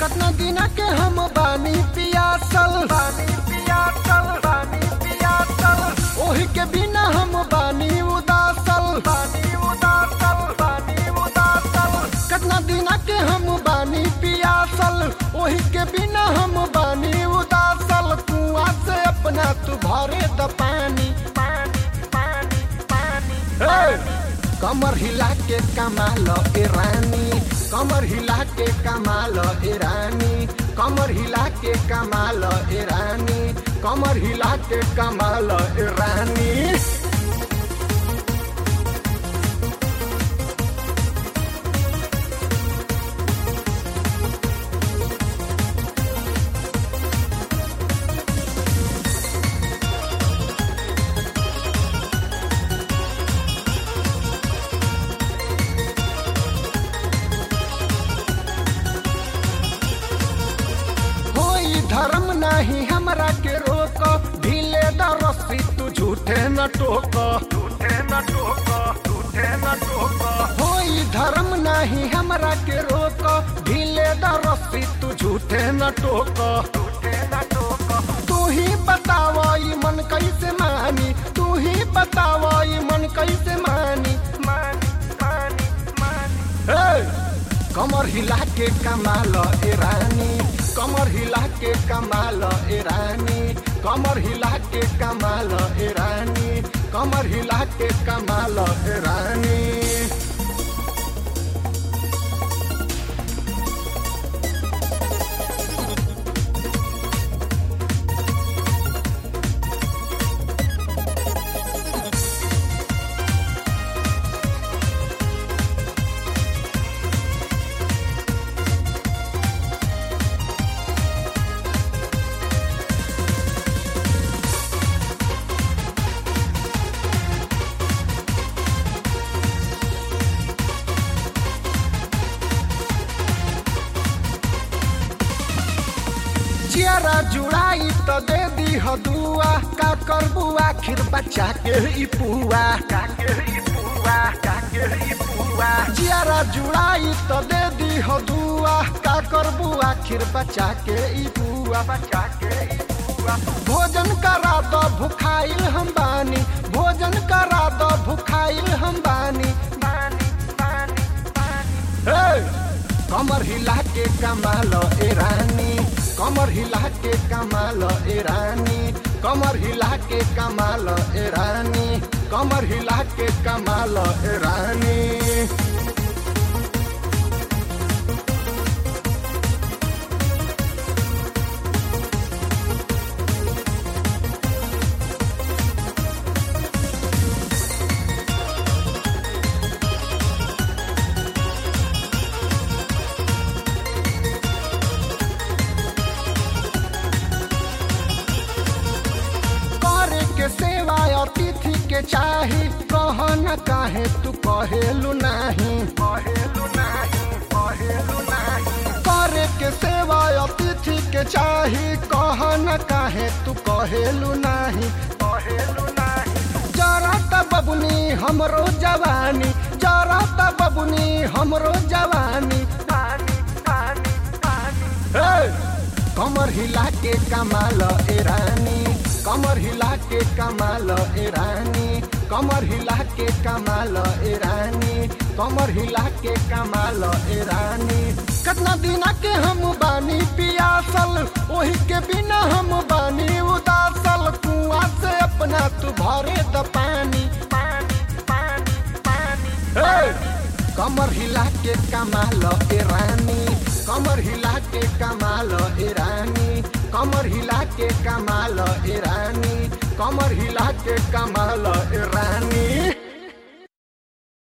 कतना दिन के हम बानी पियासल बानी पियासल बानी पियासल ओही के बिना हम बानी उदासल बानी उदासल बानी उदासल कतना दिन के हम बानी पियासल ओही के बिना हम बानी उदासल कुआं से अपना तू भरे द पानी पानी पानी पानी हे! कमर हिला के कमाल ए रानी कमर हिला के कमाल ए रानी कमर हिला के कमाल ए रानी कमर हिला के कमाल ए रानी होई धर्म नहीं हमरा के रोक ढीले द रस्सी तू झूठे न टोक झूठे न टोक झूठे न टोक होई धर्म नहीं हमरा के रोक ढीले द रस्सी तू झूठे न टोक झूठे न टोक तू ही बताव ई मन कैसे मानी तू ही बताव ई मन कैसे मानी मानी मानी मानी हे! कमर हिला के कमाल ए रानी कमर हिला के कमाल ए रानी कमर हिला के कमाल ए रानी कमर हिला के कमाल ए रानी चियरा जुड़ाई तो दे दी ह दुआ का करबू आखिर बच्चा के ई पुआ का के ई पुआ का के ई पुआ चियरा जुड़ाई तो दे दी ह दुआ का करबू आखिर बच्चा के ई पुआ बच्चा के ई पुआ भोजन करा दो भुखाइल हम बानी भोजन करा दो भुखाइल हम बानी बानी बानी बानी हे! कमर हिला के कमाल ए रानी कमर हिला के कमाल ए रानी कमर हिला के कमाल ए रानी कमर हिला के कमाल ए रानी करे के सेवा अतिथि के चाही कह न काहे तू कहेलु नाही कहेलु नाही कहेलु नाही करे के सेवा अतिथि के चाही कह न काहे तू कहेलु नाही कहेलु नाही जरा त बबुनी हमरो जवानी जरा त बबुनी हमरो जवानी पानी पानी पानी हे! कमर हिला के कमाल ए रानी कमर हिला के कमाल ए रानी कमर हिला के कमाल ए रानी कमर हिला के कमाल ए रानी कितना दिन के हम बानी पियासल ओही के बिना हम बानी उदासल कुआं से अपना तू भरे द पानी पानी पानी पानी हे! कमर हिला के कमाल ए रानी कमर हिला के कमाल ए रानी कमर हिला के कमाल ए रानी कमर हिला के कमाल ए रानी